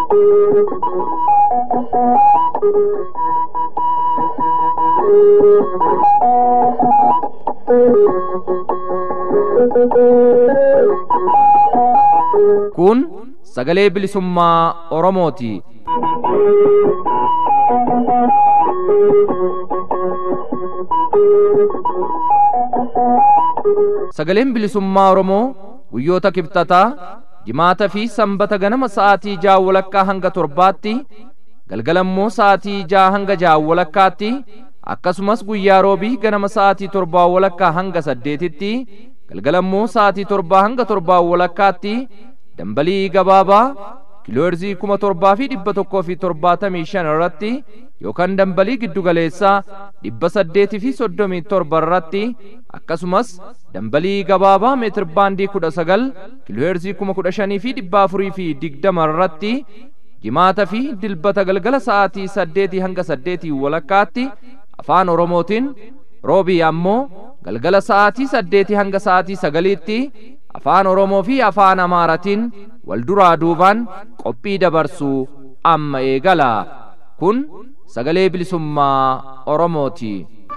Kun sagalee bilisummaa Oromooti. Sagaleen bilisummaa Oromoo guyyoota kibxataa jimaata fi sanbata ganama sa'aatii ja'a walakkaa hanga torbaatti galgalammoo sa'aatii ja'a hanga ja'a walakkaatti akkasumas guyyaa roobii ganama sa'aatii torbaa walakkaa hanga saddeetitti galgalammoo sa'aatii torbaa hanga torbaa walakkaatti dambalii gabaabaa kiilooherzii kuma torbaa fi dhibba tokkoo fi torbaatamii shan irratti yookaan dambalii giddugaleessaa dhibba saddeetii fi soddomii torba irratti akkasumas dambalii gabaabaa meetir baandii kudha sagal kiilooherzii kuma kudha shanii fi dhibba afurii fi digdama irratti jimaata fi dilbata galgala sa'aatii saddeetii hanga saddeetii walakkaatti afaan oromootiin roobii ammoo galgala sa'aatii saddeetii hanga sa'aatii sagaliitti afaan oromoo fi afaan amaaratiin wal duraa duubaan qophii dabarsuu amma eegala kun sagalee bilisummaa oromooti.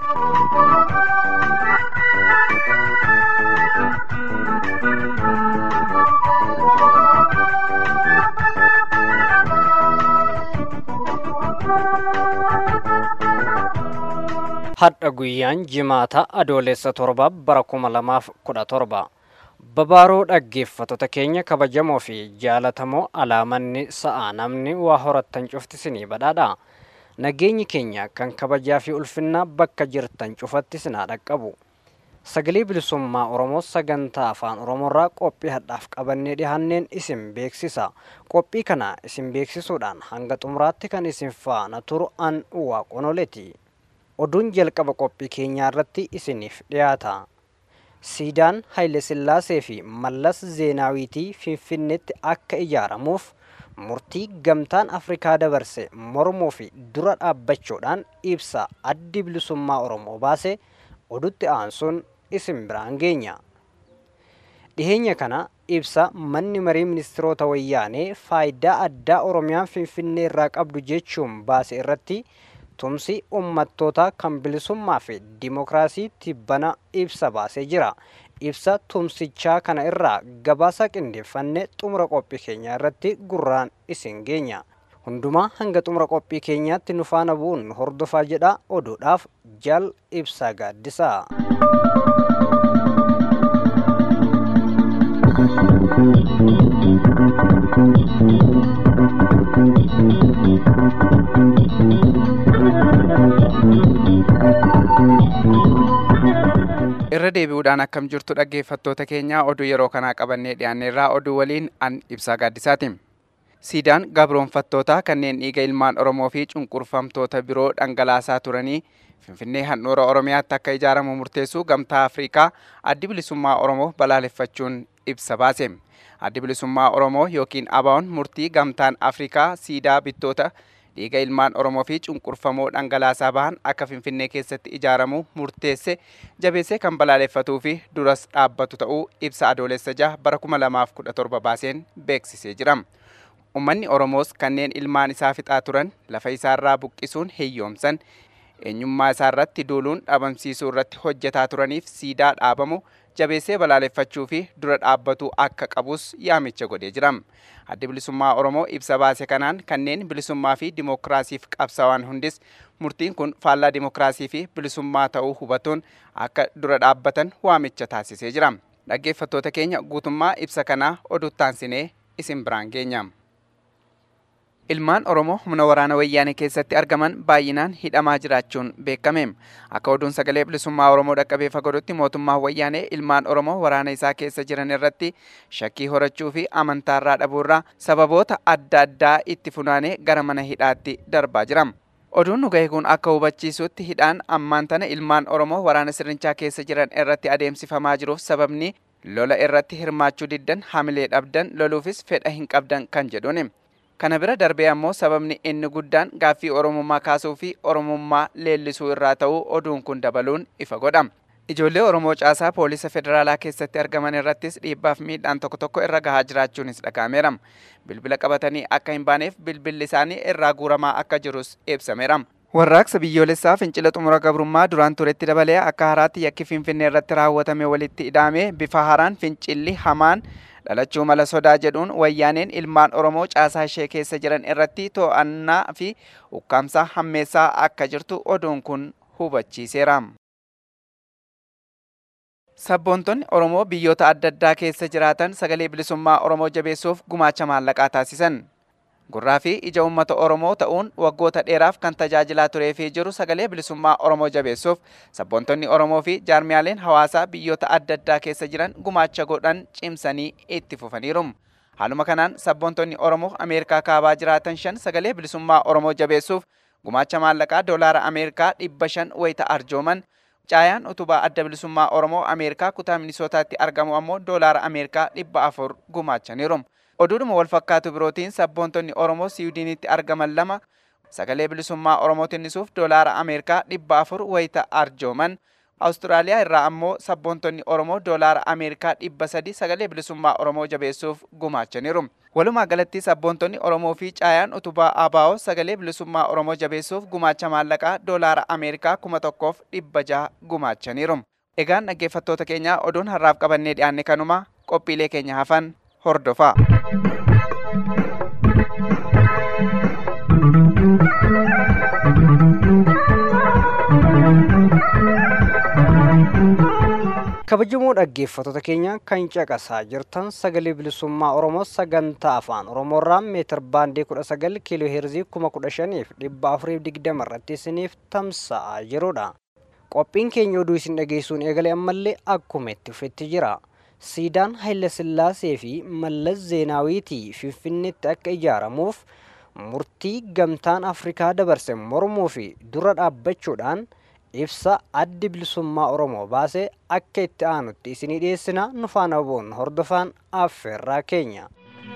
hadha guyyaan jimaata adoolessa torba bara kuma lamaaf kudha torba babaaroo dhaggeeffattoota keenya kabajamoo fi jaalatamoo alaamanni sa'aa namni waa horattan cuftisinii badhaadha nageenyi keenya kan kabajaa fi ulfinnaa bakka jirtan cufatti sinaa dhaqqabu sagalee bilisummaa oromoo sagantaa afaan oromoorraa qophii hadhaaf qabannee dhihanneen isin beeksisa qophii kana isin beeksisuudhaan hanga xumuraatti kan isin faana turu an waaqonoleeti oduun jalqaba qophii keenyaa irratti isiniif dhiyaata siidaan haile sillaasee fi mallas zeenaawiitii finfinneetti akka ijaaramuuf murtii gamtaan afrikaa dabarse mormuu fi dura dhaabbachuudhaan ibsa addi bilisummaa oromoo baase odutti aansuun isin biraan geenya dhiheenya kana ibsa manni marii ministiroota wayyaanee faayidaa addaa oromiyaan finfinnee irraa qabdu jechuun baase irratti tumsi ummattootaa kan bilisummaa fi dimokiraasii tibbana ibsa baasee jira ibsa tumsichaa kana irraa gabaasa qindeeffanne xumura qophii keenyaa irratti gurraan isin geenya hundumaa hanga xumura qophii keenyaatti nu faana bu'uun hordofaa jedha oduudhaaf jal ibsaa gaaddisaa. irra deebi'uudhaan akkam jirtu dhaggeeffattoota keenya oduu yeroo kanaa qabannee dhiyaanneerraa oduu waliin an ibsaa gaaddisaati. Siidaan gabroonfattootaa kanneen dhiiga ilmaan Oromoo fi cunqurfamtoota biroo dhangalaasaa turanii Finfinnee handhuura Oromiyaatti akka ijaaramu murteessuu gamtaa Afrikaa addi bilisummaa Oromoo balaaleffachuun ibsa baase. Addi bilisummaa Oromoo yookiin ABO'n murtii gamtaan Afrikaa siidaa bittoota dhiiga ilmaan Oromoo fi cunqurfamoo dhangalaasaa bahan akka Finfinnee keessatti ijaaramu murteesse jabeessee kan balaaleffatuu fi duras dhaabbatu ta'uu ibsa adoolessa jaha bara kuma lamaaf kudha torba baaseen beeksisee jira. Uummanni Oromoos kanneen ilmaan isaa fixaa turan lafa isaarraa buqqisuun hiyyoomsan eenyummaa isaarratti duuluun dhabamsiisuu irratti hojjetaa turaniif siidaa dhaabamu jabeessee balaaleffachuu fi dura dhaabbatuu akka qabus yaamicha godhee jira. Addi bilisummaa Oromoo ibsa baase kanaan kanneen bilisummaa fi dimokiraasiif qabsaa'an hundis murtiin kun faallaa dimokiraasii fi bilisummaa ta'uu hubatuun akka dura dhaabbatan waamicha taasisee jira. Dhaggeeffattoota keenya guutummaa ibsa kanaa oduuttaansinee isin biraan geenya. Ilmaan Oromoo humna waraana wayyaanee keessatti argaman baay'inaan hidhamaa jiraachuun beekame. Akka oduun sagalee bilisummaa Oromoo dhaqqabee fagodutti mootummaan wayyaanee ilmaan Oromoo waraana isaa keessa jiran irratti shakkii horachuu fi amantaarraa dhabuurraa sababoota adda addaa itti funaanee gara mana hidhaatti darbaa jira. Oduun nu ga'e kun akka hubachiisutti hidhaan ammaan tana ilmaan Oromoo waraana sirnichaa keessa jiran irratti adeemsifamaa jiruuf sababni lola irratti hirmaachuu diddan hamilee dhabdan loluufis fedha hin qabdan kan jedhuuni. Kana bira darbee ammoo sababni inni guddaan gaaffii Oromummaa kaasuu fi Oromummaa leellisuu irraa ta'uu oduun kun dabaluun ifa godha. Ijoollee Oromoo caasaa poolisa federaalaa keessatti argaman irrattis dhiibbaaf miidhaan tokko tokko irra gahaa jiraachuunis dhagahameera. Bilbila qabatanii akka hin baaneef bilbilli isaanii irraa guuramaa akka jirus ibsameera. Warraaqsa biyyoolessaa fincila xumura gabrummaa duraan turetti dabalee akka haraatti yakki Finfinnee irratti raawwatame walitti ida'ame bifa haaraan fincilli hamaan dhalachuu mala sodaa jedhuun wayyaaneen ilmaan Oromoo caasaa ishee keessa jiran irratti to'annaa fi ukkaamsaa hammeessaa akka jirtu oduun kun hubachiiseera. Sabboontonni Oromoo biyyoota adda addaa keessa jiraatan sagalee bilisummaa Oromoo jabeessuuf gumaacha maallaqaa taasisan. Gurraa fi ija uummata Oromoo ta'uun waggoota dheeraaf kan tajaajilaa turee fi jiru sagalee bilisummaa Oromoo jabeessuuf sabboontonni Oromoo fi jaarmiyaaleen hawaasaa biyyoota adda addaa keessa jiran gumaacha godhan cimsanii itti fufaniiru. Haaluma kanaan sabboontonni Oromoo Ameerikaa kaabaa jiraatan shan sagalee bilisummaa Oromoo jabeessuuf gumaacha maallaqaa doolaara Ameerikaa dhibba shan wayita arjooman caayaan utubaa adda bilisummaa Oromoo Ameerikaa kutaa Minisootaatti argamu ammoo doolaara Ameerikaa dhibba afur gumaachaniiru. Oduudhuma wal fakkaatu birootiin sabboontonni Oromoo Siwiidinitti argaman lama sagalee bilisummaa Oromoo tinnisuuf doolaara Ameerikaa dhibba afur wayita arjooman. Awustiraaliyaa irraa ammoo sabboontonni Oromoo doolaara Ameerikaa dhibba sadi sagalee bilisummaa Oromoo jabeessuuf gumaachaniiru. Walumaa galatti sabboontonni Oromoo fi caayaan utubaa ABO sagalee bilisummaa Oromoo jabeessuuf gumaacha maallaqaa doolaara Ameerikaa kuma tokkoof dhibba jaha gumaachaniiru. Egaan dhaggeeffattoota keenya oduun har'aaf qabannee dhiyaanne kanuma qophiilee keenya hafan hordofaa. kabajamoo dhaggeeffattoota keenya kan caqasaa jirtan sagalee bilisummaa oromoo sagantaa afaan oromoorraa meetir baandii kudha sagal kiiloo heerzii kuma kudha shaniif dhibba afuriif digdama irratti isiniif tamsa'aa jirudha qophiin keenya oduu isin dhageessuun eegalee ammallee akkuma itti fufetti jira siidaan haila sillaasee fi mallas zeenaawiitii finfinneetti akka ijaaramuuf murtii gamtaan afrikaa dabarse mormuu fi dura dhaabbachuudhaan ibsa addi bilisummaa oromoo baasee akka itti aanutti isinii dhiyeessina nu faana bu'uun hordofaan affeerraa keenya.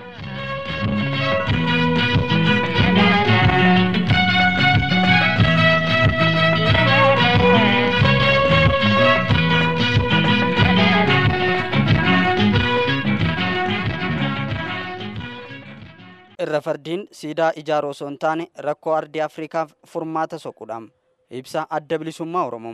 irra fardiin siidaa ijaaruu osoo hin taane rakkoo ardii afriikaaf furmaata soquudha. ibsa adda bilisummaa oromoo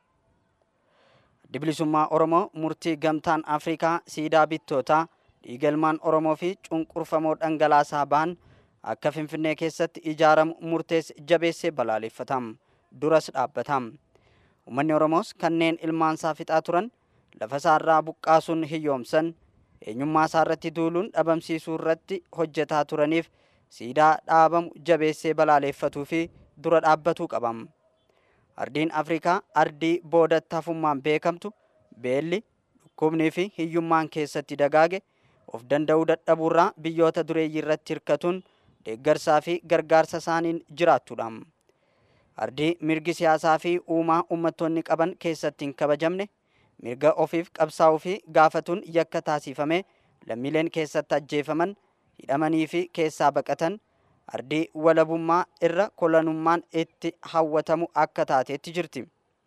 addi bilisummaa oromoo murtii gamtaan afrikaa siidaa bittootaa dhiigalmaan oromoo fi cunqurfamoo dhangalaasaa ba'an akka finfinnee keessatti ijaaramu murtees jabeessee balaaleffatam duras dhaabbatam ummanni oromoos kanneen ilmaansaa fixaa turan lafa isaarraa buqqaasuun hiyyoomsan eenyummaa isaa irratti duuluun dhabamsiisuu irratti hojjetaa turaniif siidaa dhaabamu jabeessee balaaleffatuu fi dura dhaabbatuu qabam. ardiin afrikaa ardii boodatti hafummaan beekamtu beelli dhukkubnii fi hiyyummaan keessatti dagaage of danda'uu dadhabuurraa biyyoota dureeyyii irratti hirkatuun deeggarsaa fi gargaarsa isaaniin jiraattudha. ardii mirgi siyaasaa fi uumaa uummattoonni qaban keessatti hin kabajamne mirga ofiif qabsaa'uu fi gaafatuun yakka taasifame lammiileen keessatti ajjeefaman hidhamanii fi keessaa baqatan ardii walabummaa irra kolonummaan itti hawwatamu akka taateetti jirti.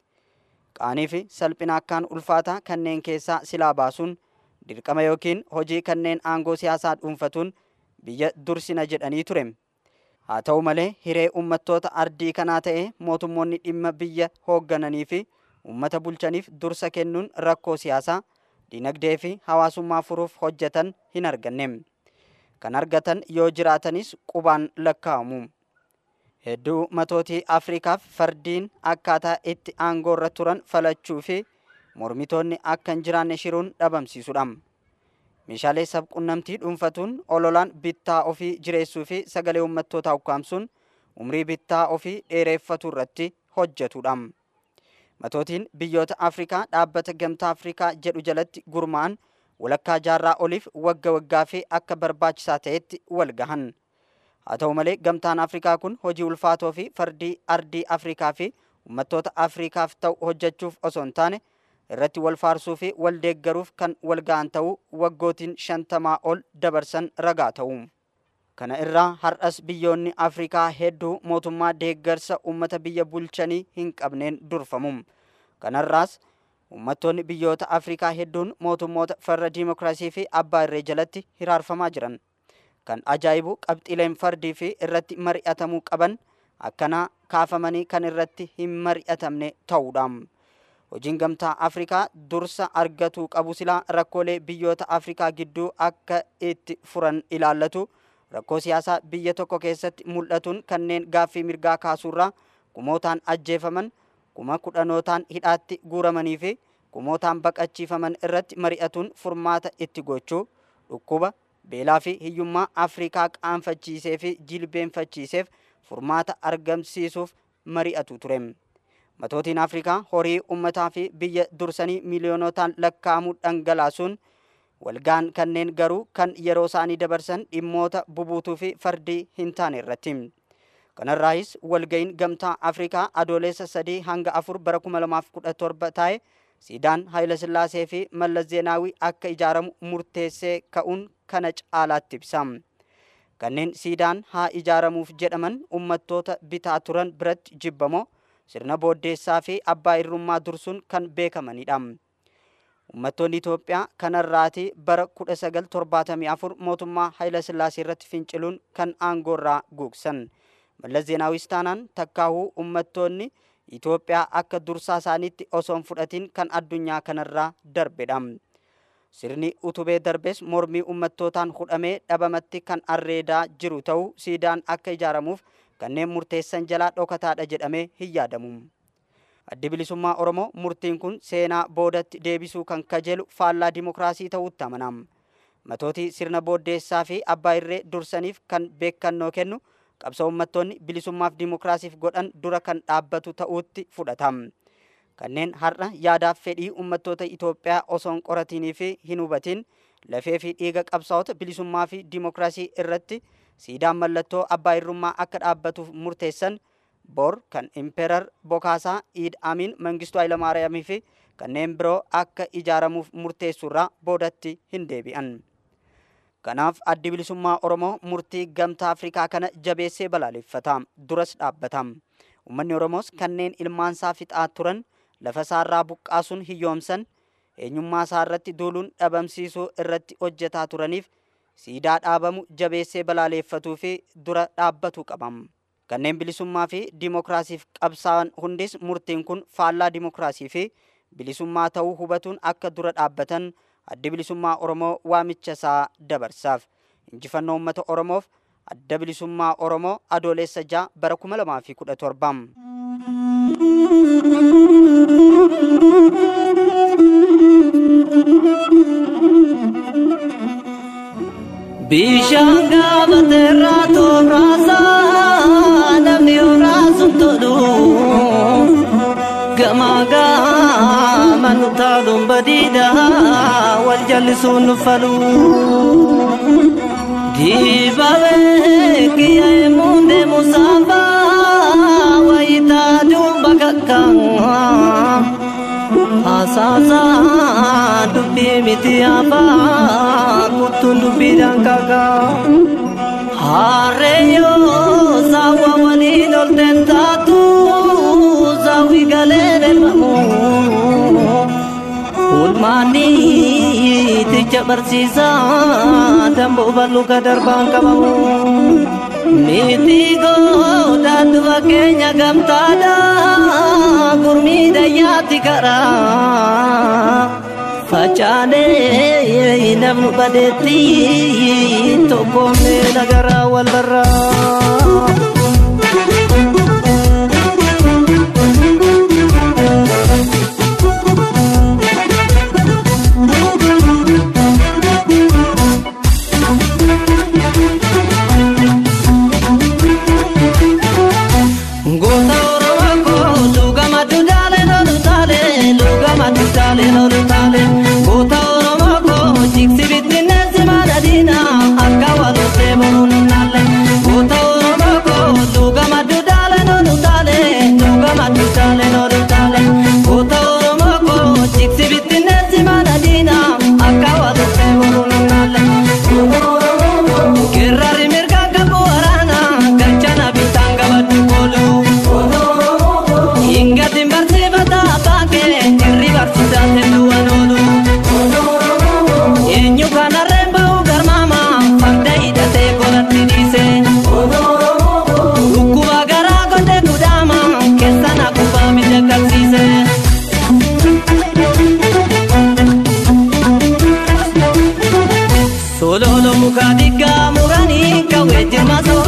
Qaanii fi salphina akkaan ulfaataa kanneen keessaa silaa baasuun dirqama yookiin hojii kanneen aangoo siyaasaa dhuunfatuun biyya dursina jedhanii ture. Haa ta'u malee hiree uummattoota ardii kanaa ta'ee mootummoonni dhimma biyya hooggananii fi uummata bulchaniif dursa kennuun rakkoo siyaasaa, dinagdee fi hawaasummaa furuuf hojjetan hin arganne. kan argatan yoo jiraatanis qubaan lakkaa'amu. Hedduu matootii Afrikaaf fardiin akkaataa itti aangoo irra turan falachuu fi mormitoonni akka hin jiraanne shiruun dhabamsiisudha. Meeshaalee sabqunnamtii dhuunfatuun ololaan bittaa ofii jireessuu fi sagalee uummattootaa ukkaamsuun umrii bittaa ofii dheereeffatu irratti hojjetudha. Matootiin biyyoota Afrikaa dhaabbata gamtaa Afrikaa jedhu jalatti gurmaa'an walakkaa jaarraa oliif wagga waggaa fi akka barbaachisaa ta'etti wal gahan. Haa ta'u malee gamtaan Afrikaa kun hojii ulfaatoo fi fardii ardii Afrikaa fi uummattoota Afrikaaf ta'u hojjechuuf osoo hin taane irratti wal faarsuu fi wal deeggaruuf kan wal gahan ta'uu waggootiin shantamaa ol dabarsan ragaa ta'u. Kana irraa har'as biyyoonni Afrikaa hedduu mootummaa deeggarsa uummata biyya bulchanii hin qabneen durfamu. Kanarraas uummattoonni biyyoota afrikaa hedduun mootummoota farra diimokiraasii fi abbaa irree jalatti hiraarfamaa jiran kan ajaa'ibu qabxiileen fardii fi irratti mari'atamuu qaban akkanaa kaafamanii kan irratti hin mari'atamne ta'uudha. Hojiin gamtaa Afrikaa dursa argatuu qabu silaa rakkoolee biyyoota Afrikaa gidduu akka itti furan ilaallatu rakkoo siyaasaa biyya tokko keessatti mul'atuun kanneen gaaffii mirgaa kaasuurraa kumootaan ajjeefaman kuma kudhanootaan hidhaatti guuramanii fi kumootaan baqachiifaman irratti mari'atuun furmaata itti gochuu dhukkuba beelaa fi hiyyummaa Afrikaa qaanfachiisee fi jilbeenfachiiseef furmaata argamsiisuuf mari'atu ture. Matootiin Afrikaa horii ummataa fi biyya dursanii miiliyoonotaan lakkaa'amuu dhangalaasuun walgaan kanneen garuu kan yeroo isaanii dabarsan dhimmoota bubuutuu fi fardii hin taane irratti. Kanarraayis walga'iin gamtaa Afrikaa adoolessa sadii hanga afur bara kuma lamaaf kudha torba taa'e siidaan Haayilasillaasee fi Mallas Zeenaawii akka ijaaramu murteessee ka'uun kana caalaatti ibsa. Kanneen siidaan haa ijaaramuuf jedhaman ummattoota bitaa turan biratti jibbamoo sirna booddeessaa fi abbaa irrummaa dursuun kan beekamanidha. Uummattoonni Itoophiyaa kanarraati bara 1974 mootummaa Haayilasillaasee irratti finciluun kan aangoorraa guugsan. Mallas Zeenaawis taanaan takkaahuu uummattoonni Itoophiyaa akka dursaa isaaniitti osoo hin fudhatin kan addunyaa kanarraa darbedha. Sirni utubee darbes mormii uummattootaan hudhamee dhabamatti kan arreedaa jiru ta'uu siidaan akka ijaaramuuf kanneen murteessan jalaa dhokataadha jedhamee hin yaadamu. Addi bilisummaa Oromoo murtiin kun seenaa boodatti deebisuu kan kajeelu faallaa dimokiraasii ta'uutti amanama. Matootii sirna booddeessaa fi abbaa irree dursaniif kan beekannoo kennu qabsoo uummattoonni bilisummaaf dimokiraasiif godhan dura kan dhaabbatu ta'uutti fudhatama. Kanneen har'a yaadaaf fedhii uummattoota Itoophiyaa osoo hin qoratinii fi hin hubatin lafee fi dhiiga qabsaa'ota bilisummaa fi dimokiraasii irratti siidaan mallattoo abbaa irrummaa akka dhaabbatuuf murteessan bor kan impeerar Bokaasaa Iid Amin Mangistuu Hayilamaariyaamii fi kanneen biroo akka ijaaramuuf murteessurraa boodatti hin deebi'an. Kanaaf addi bilisummaa Oromoo murtii gamtaa Afrikaa kana jabeessee balaaleffata. Duras dhaabbata. Uummanni Oromoos kanneen ilmaansaa fixaa turan lafa isaarraa buqqaasuun hiyyoomsan eenyummaa isaa irratti duuluun dhabamsiisuu irratti hojjetaa turaniif siidaa dhaabamu jabeessee balaaleeffatuu fi dura dhaabbatu qabam. Kanneen bilisummaa fi dimokiraasiif qabsaa'an hundis murtiin kun faallaa dimokiraasii fi bilisummaa ta'uu hubatuun akka dura dhaabbatan addi bilisummaa Oromoo waamicha isaa dabarsaaf. Injifannoo uummata Oromoof adda bilisummaa Oromoo adoolessa ja'a bara kuma lamaa fi kudha torbam. Bishaan gaafateerraa tooraasaa namni horaasuun tolu gamaa gaama nu taaluun badiidha wal jallisuun nu falu. Diibawee kiyyee muundee musaafaa wayitaa duuba kakkaan. Asasa dubbii miti afaa kuttuun dubbiidhaan kakaa. Harreeyyoo saawwa waliin ol taatu saawwi galee deemamu. Ulmaanni ticha barsiisaa damboo bal'uu ka darbaan qabamu. Miti goodaatu fakkeenya gamtaadha gurmii dayyaatti karaa facaanee namnu badeetti tokkoomnee nagaraa wal barraa. Goota Oromoo koo lugama duudaalee lolu taale lugama duudaalee lolu taale goota Oromoo koo jigsi bittinneessi maadadiina akka walotee boruun naalle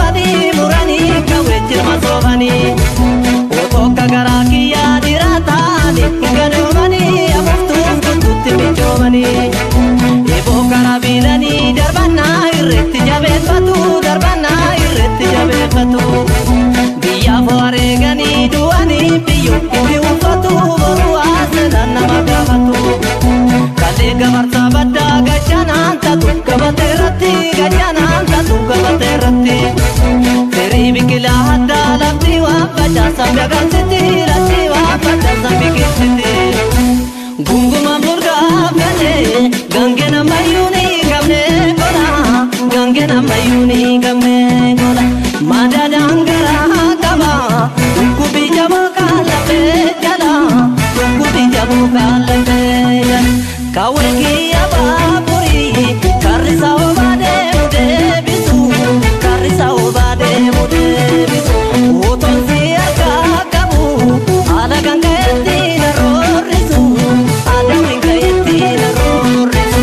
soobanii muranii kawwee jirma soobanii otoo akka garaa kiyyaa dhiiraa taa'anii gadoomanii afuuftuuf kutuutti michoomanii eeboo karaa biilanii darbannaa irreetti jabeeffatu darbannaa irreetti jabeeffatu biyyaaf wareeganii du'anii biyyoo itti uffatu boruu haasalaan nama gaafatu kalee gabarsaa baddaa gajanaan tatu gabatee irratti gajanaan tatu gabatee irratti firii biqilaa addaa lafti waa facaasa dagansiti lafti waa facaasa biqilchiti gunguma murgaa galee gange namayyuu ni gamne gola gange namayyuu ni gamne gola madadaan garaa qaba dhukkubi jaboo kaalafee jala dhukkubi jaboo kaalafee jala kawwee kiyya baaburii karrisa obaa deemu deebisu karrisa obaa deemu deebisu utoon si harkaa qabu haala kan ka'etti na roorrisu adawin ka'etti na roorrisu.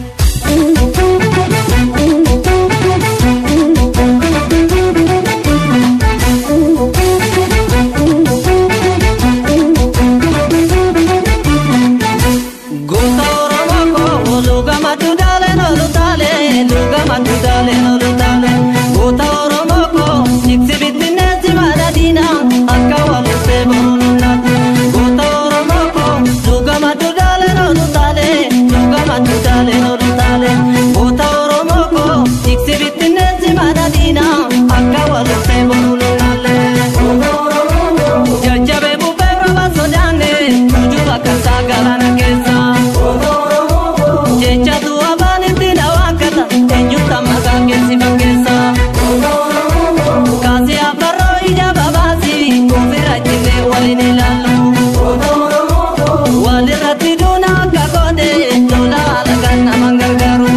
Goota Oromoo koo luga madduudhaale nolu taale luga madduudhaale nolu taale goota Oromoo koo jigsi bittinneessi madadiina akka waluuttee boruunna goota Oromoo koo luga madduudhaale nolu taale luga madduudhaale nolu taale goota Oromoo koo jigsi bittinneessi madadiina akka waluuttee boruunna jajjabee bubbee roba sodaanne tujuba kasaa galaana keessa. jecha du'a baanitti na waakkata eenyuta maqaa keessi fakkeessa kaasii afarroo ija babaasi ofirra jillee waliin ilaallu walirratti duuna akka koode lola alagaan nama gargaaru.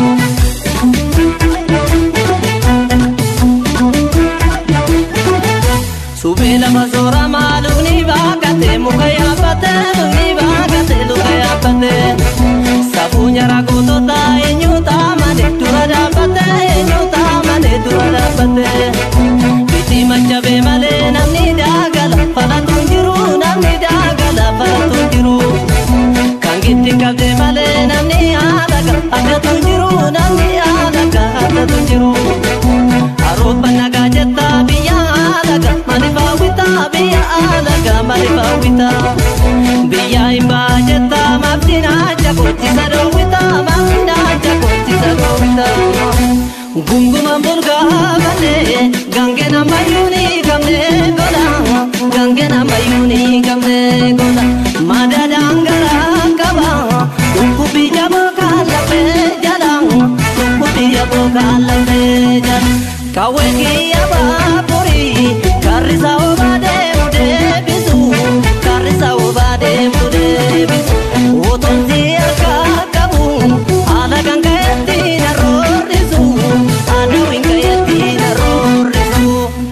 Subee lafa soora maalumni baakate muka yaabbate lukni baakate luka yaabbate. Sabuu nyara gootota eenyuta malee dura dhaabbate eenyuta malee dura dhaabbate. Biti machabee malee namni daagala falatu jiru namni daagala falatu jiru. Kan gitti qabdee malee namni haalaga addatu jiru namni haalaga addatu jiru. Arooba nagaa jetta biyya haalaga maaliif hawwita biyya haalaga maaliif hawwita. Biyya himbaa jetta maaftina jakootisa dhoowwita maaftina jakootisa dhoowwita. Gunguma murgaa galee gange namayyuu ni gamne gola gange namayyuu ni gamne gola madadaan garaa qaba dhukkubi jaboo kaalafee jala dhukkubi jaboo kaalafee jala kawwee kiyya baaburii karrisa obaa deemu deebisu karrisa obaa deemu deebisu utuun si harkaa qabu haala kan ka'etti na roorrisu adawin ka'etti na roorrisu.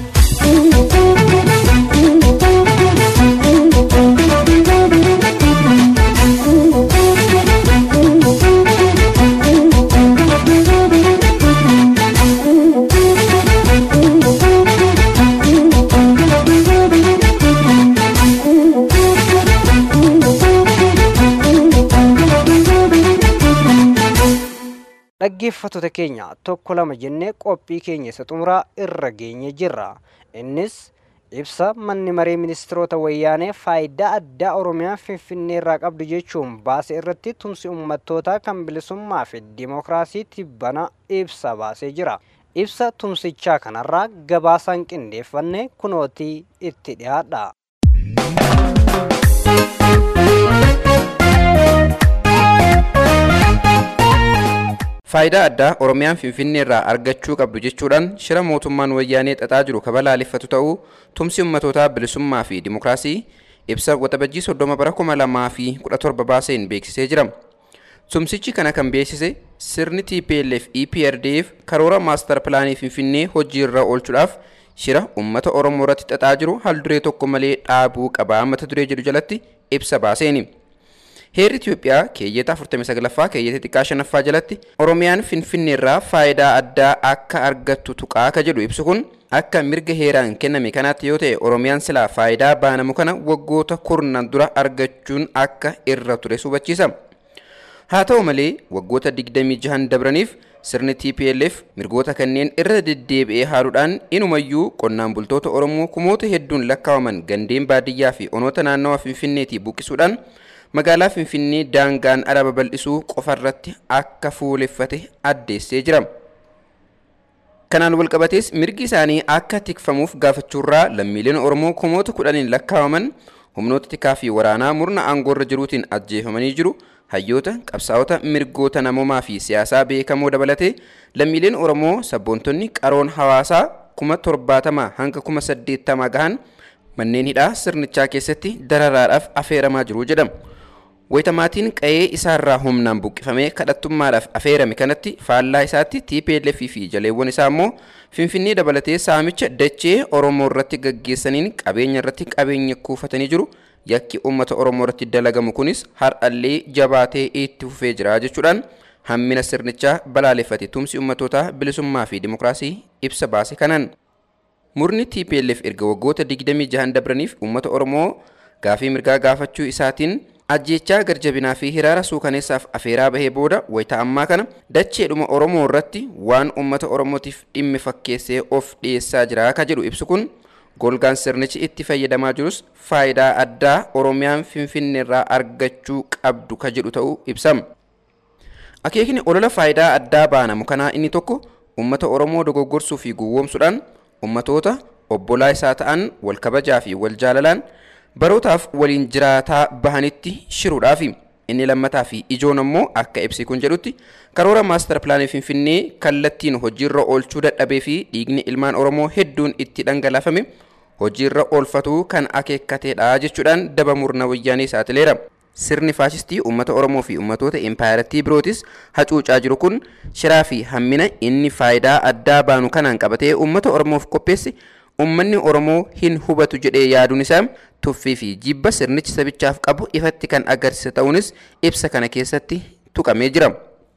dhaggeeffattoota keenya tokko lama jennee qophii keenya isa xumuraa irra geenye jirra innis ibsa manni maree ministiroota wayyaanee faayidaa addaa oromiyaa finfinnee irraa qabdu jechuun baase irratti tumsi uummattootaa kan bilisummaa fi dimookiraasii tibbana ibsa baasee jira ibsa tumsichaa kanarraa gabaasaan qindeeffanne kunootii itti dhiyaadha. Faayidaa addaa Oromiyaan Finfinnee irraa argachuu qabdu jechuudhaan shira mootummaan wayyaanee xaxaa jiru kabalaaleffatu ta'uu tumsi ummatootaa bilisummaa fi dimookiraasii ibsa waxabajjii soddoma bara kuma lamaa fi kudha torba baaseen beeksisee jira. Tumsichi kana kan beeksise sirni TPLF EPRDF karoora maastar pilaanii Finfinnee hojii irra oolchuudhaaf shira ummata Oromoo irratti xaxaa jiru hal duree tokko malee dhaabuu qabaa mata duree jedhu jalatti ibsa baaseeni. Heerri Itoophiyaa keeyyata 49ffaa keeyyata xiqqaa shanaffaa jalatti Oromiyaan Finfinneerraa faayidaa addaa akka argattu tuqaa ka jedhu ibsu kun akka mirga heeraan kenname kanaatti yoo ta'e Oromiyaan silaa faayidaa baanamu kana waggoota kurnan dura argachuun akka irra ture hubachiisa. Haa ta'u malee waggoota 26 dabraniif sirni TPLF mirgoota kanneen irra deddeebi'ee haaluudhaan inumayyuu qonnaan bultoota Oromoo kumoota hedduun lakkaawaman gandeen baadiyyaa fi onoota naannawa Finfinneetii buqqisuudhaan magaalaa Finfinnee daangaan ala babal'isuu qofarratti akka fuuleffate addeessee jira. Kanaan walqabatees mirgi isaanii akka tikfamuuf gaafachuurraa lammiileen Oromoo kumoota kudhaniin lakkaawaman humnoota tikaa fi waraanaa murna aangoorra jiruutiin ajjeefamanii jiru. hayyoota qabsaa'ota mirgoota namoomaa fi siyaasaa beekamoo dabalatee lammiileen oromoo sabboontonni qaroon hawaasaa kuma torbaatamaa hanga kuma saddeettamaa gahan manneen hidhaa sirnichaa keessatti dararaadhaaf afeeramaa jiru jedhama. Wayitaatiin qa'ee isaarraa humnaan buqqifamee kadhattummaadhaaf afeerame kanatti faallaa isaatti TPLF fi jaleewwan isaa immoo Finfinnee dabalatee saamicha dachee Oromoo irratti gaggeessaniin qabeenya irratti qabeenya kuufatanii jiru. yakki uummata oromoo irratti dalagamu kunis har'allee jabaatee itti fufee jira jechuudhaan hammina sirnichaa balaaleffate tumsi uummatootaa bilisummaa fi dimokiraasii ibsa baase kanaan. Murni TPLF erga waggoota 26 dabraniif uummata oromoo gaafii mirgaa gaafachuu isaatiin ajjechaa garjabinaa fi hiraara suukaneessaaf afeeraa bahee booda wayita ammaa kana dacheedhuma oromoo irratti waan uummata oromootiif dhimmi fakkeessee of dhiyeessaa jira ka jedhu ibsu kun golgaan sirnichi itti fayyadamaa jirus faayidaa addaa oromiyaan finfinneerraa argachuu qabdu ka jedhu ta'uu ibsama. Akeekni olola faayidaa addaa baanamu kanaa inni tokko uummata oromoo dogoggorsuu fi gowwoomsuudhaan uummatoota obbolaa isaa ta'an wal kabajaa fi wal jaalalaan barootaaf waliin jiraataa bahanitti shiruudhaafi. Inni lammataa fi ijoon ammoo akka ibsi kun jedhutti karoora maastar pilaanii finfinnee kallattiin hojiirra oolchuu dadhabee fi dhiigni ilmaan oromoo hedduun itti dhangalaafame hojiirra oolfatuu kan akeekkateedha jechuudhaan daba murna wayyaanee saaxileera. Sirni faashistii uummata Oromoo fi uummatoota impaayiratii birootis hacuucaa jiru kun shiraa fi hammina inni faayidaa addaa baanu kanaan qabatee uummata Oromoof qopheesse uummanni Oromoo hin hubatu jedhee yaaduun isaa tuffii fi jibba sirnichi sabichaaf qabu ifatti kan agarsiisa ta'uunis ibsa kana keessatti tuqamee jira.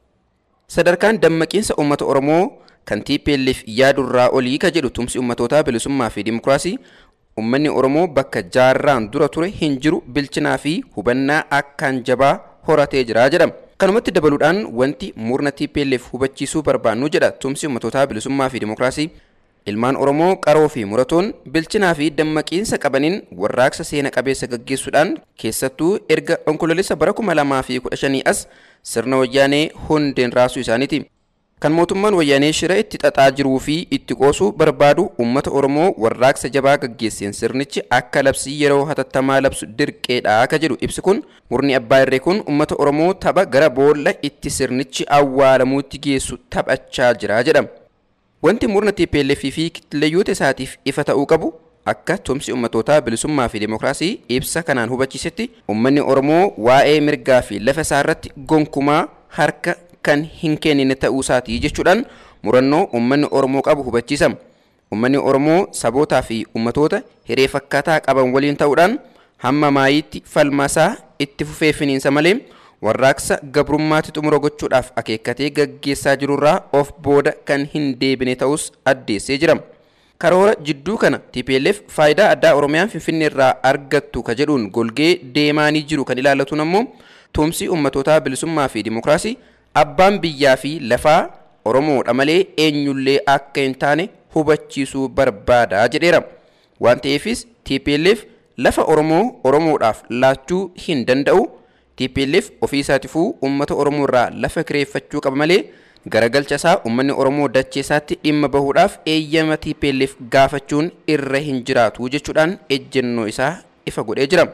Sadarkaan dammaqiinsa uummata Oromoo kan TPLF yaadurraa olii ka jedhu tumsi uummatootaa bilisummaa fi dimokiraasii Uummanni Oromoo bakka jaarraan dura ture hin jiru bilchinaa fi hubannaa akkaan jabaa horatee jira jedhama. Kanumatti dabaluudhaan wanti murna TPLF hubachiisuu barbaannu jedha tumsi uummatootaa bilisummaa fi dimokiraasii. Ilmaan Oromoo qaroo fi muratoon bilchinaa fi dammaqiinsa qabaniin warraaqsa seena qabeessa gaggeessuudhaan keessattuu erga onkoloolessa bara kuma lamaa fi kudha shanii as sirna wayyaanee hundeen raasuu isaaniiti. Kan mootummaan wayyaanee shira itti xaxaa jiruu fi itti qoosuu barbaadu uummata Oromoo warraaqsa jabaa gaggeesseen sirnichi akka labsii yeroo hatattamaa labsu dirqeedha akka jedhu ibsi kun murni abbaa irree kun uummata Oromoo tapha gara boolla itti sirnichi awwaalamuutti geessu taphachaa jira jedhama. Wanti murna TPLF fi kitleeyyoota isaatiif ifa ta'uu qabu akka tumsi uummatootaa bilisummaa fi dimokiraasii ibsa kanaan hubachiisetti uummanni Oromoo waa'ee mirgaa fi lafa isaa irratti gonkumaa harka kan hin kennine ta'uu isaatii jechuudhaan murannoo uummanni Oromoo qabu hubachiisama. Uummanni Oromoo sabootaa fi uummatoota hiree fakkaataa qaban waliin ta'uudhaan hamma maayiitti falmaasaa itti fufee finiinsa malee warraaqsa gabrummaatti xumura gochuudhaaf akeekkatee gaggeessaa jirurraa of booda kan hin deebine ta'us addeessee jira. Karoora jidduu kana TPLF faayidaa addaa Oromiyaan Finfinneerraa argattu ka jedhuun golgee deemaanii jiru kan ilaallatuun ammoo tumsi uummatootaa bilisummaa fi dimokiraasii abbaan biyyaa fi lafaa Oromoodha malee eenyullee akka hin taane hubachiisuu barbaada jedheera. Waan ta'eefis TPLF lafa Oromoo Oromoodhaaf laachuu hin danda'u. TPLF ofii isaatifuu uummata Oromoo irraa lafa kireeffachuu qaba malee garagalcha isaa uummanni Oromoo dachee isaatti dhimma bahuudhaaf eeyyama TPLF gaafachuun irra hin jiraatu jechuudhaan ejjennoo isaa ifa godhee jira.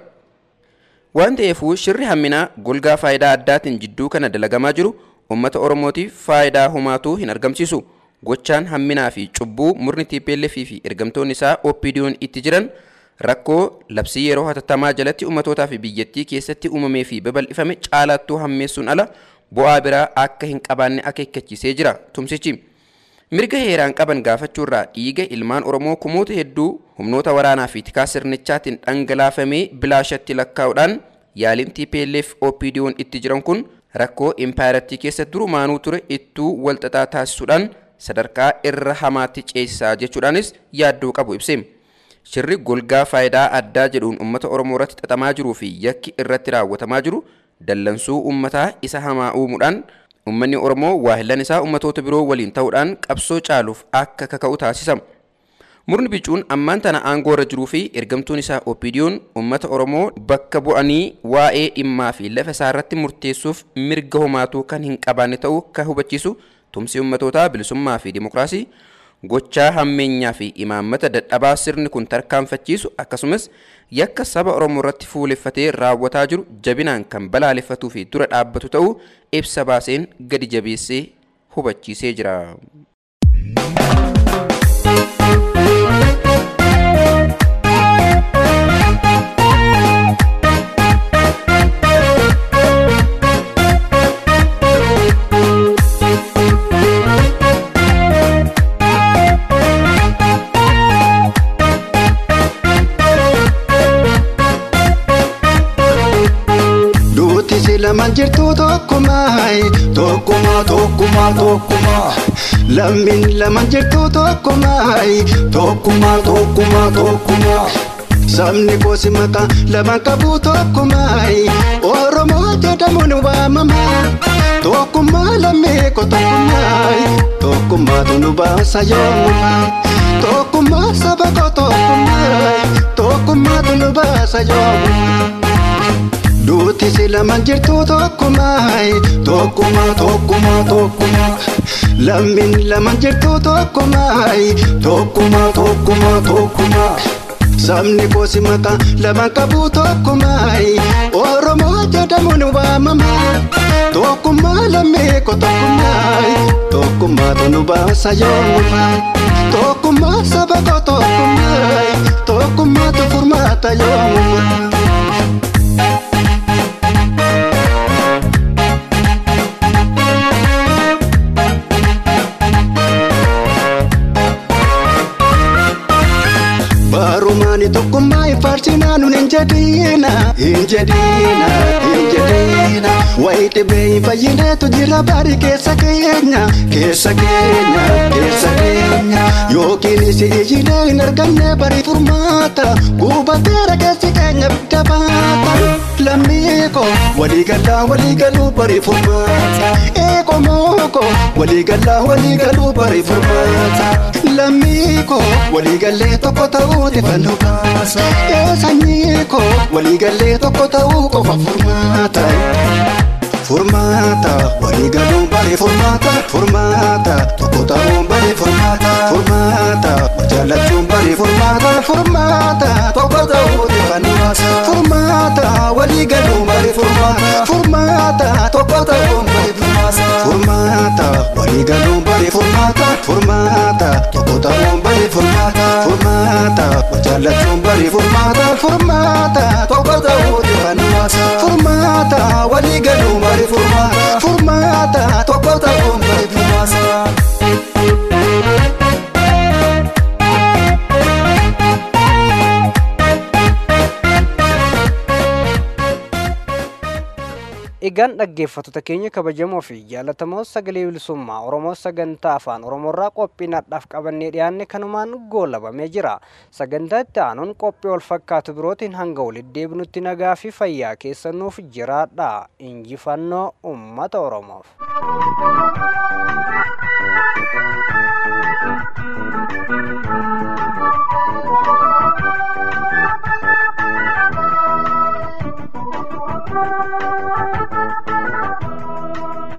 Waan ta'eefuu shirri hamminaa golgaa faayidaa addaatiin jidduu kana dalagamaa jiru uummata Oromootiif faayidaa homaatuu hin argamsiisu. Gochaan hamminaa fi cubbuu murni TPLF fi ergamtoonni isaa OPDO'n itti jiran rakkoo labsii yeroo hatattamaa jalatti uummatootaa fi biyyattii keessatti uumamee fi babal'ifame caalattuu hammeessuun ala bu'aa biraa akka hin qabaanne akeekkachiisee jira tumsichi. Mirga heeraan qaban gaafachuurraa dhiiga ilmaan Oromoo kumoota hedduu humnoota waraanaa fi tikaa sirnichaatiin dhangalaafamee bilaashatti lakkaa'uudhaan yaaliin TPLF OPDO'n itti jiran kun rakkoo impaayarattii keessa durumaanuu ture ittuu walxaxaa taasisuudhaan sadarkaa irra hamaatti ceesisaa jechuudhaanis yaaddoo qabu ibse. Shirri golgaa faayidaa addaa jedhuun uummata Oromoo irratti xaxamaa jiruu fi yakki irratti raawwatamaa jiru dallansuu uummataa isa hamaa uumuudhaan uummanni Oromoo waahillan isaa uummatoota biroo waliin ta'uudhaan qabsoo caaluuf akka kaka'u taasisa. Murni bicuun ammaan tana aangoo irra jiruu fi ergamtuun isaa OPDO'n uummata Oromoo bakka bu'anii waa'ee dhimmaa fi lafa isaa irratti murteessuuf mirga homaatuu kan hin qabaanne ta'uu kan hubachiisu tumsi uummatootaa bilisummaa fi dimokiraasii gochaa hammeenyaa fi imaammata dadhabaa sirni kun tarkaanfachiisu akkasumas yakka saba Oromoo irratti fuuleffatee raawwataa jiru jabinaan kan balaaleffatuu fi dura dhaabbatu ta'uu ibsa baaseen gadi jabeessee hubachiisee jira. Duuti si lamaan jirtu tokkummaa tokkummaa tokkummaa tokkummaa lammiin lamaan jirtu tokkummaa tokkummaa tokkummaa tokkummaa sabni koosi maqaa lamaan qabu tokkummaa Oromoo jedhamuun waamama tokkummaa lammii ko tokkummaa tokkummaatu nu baasa yoomuma tokkummaa saba ko tokkummaa tokkummaatu nu baasa yoomuma. Duuti si lamaan jirtu tokkummaa tokkummaa tokkummaa tokkummaa lammiin lamaan jirtu tokkummaa tokkummaa tokkummaa tokkummaa sabni koosi maqaa lamaan qabu tokkummaa Oromoo jedhamuun waamama tokkummaa lammii ko tokkummaa tokkummaatu nu baasa yoomuma tokkummaa saba ko tokkummaa tokkummaatu furmaata yoomuma. Barumaani tokkummaa hin faarsinaa nun hin jedhiina hin jedhiina hin jedhiina wayi dhibee hin fayyineetu jira bari keessa keenya keessa keenya keessa keenya yookiin isi iyyinee hin arganne bari furmaata guubateera keessi keenya bidda baata lammii ko walii galaa walii galuu bari furmaata eeko mooko walii galaa walii galuu bari furmaata lammii ko walii gallee tokko ta'uu fannoo baasa sanyii ko walii gallee tokko ta'uu qofa furmaata. Furmaata walii galuu bare furmaata furmaata tokko ta'uun bare furmaata furmaata jaallachuun bare furmaata furmaata tokko ta'uu fannoo baasa furmaata walii galuu bare furmaata furmaata tokko ta'uun bare furmaata furmaata walii galuu bare furmaata furmaata tokko ta'uun bare furmaata furmaata jaallachuun bare furmaata furmaata tokko ta'uu fannoo baasa furmaata walii galuu bare furmaata furmaata tokko ta'uun bare furmaata. Egaan dhaggeeffattoota keenya kabajamoo fi jaallatamoo sagalee bilisummaa Oromoo sagantaa afaan Oromoorraa qophii nadhaaf qabannee dhiyaanne kanumaan goolabamee jira. Sagantaa itti aanuun qophii wal fakkaatu birootiin hanga walitti deebinutti nagaa fi fayyaa keessanuuf jiraadha. Injifannoo uummata Oromoof.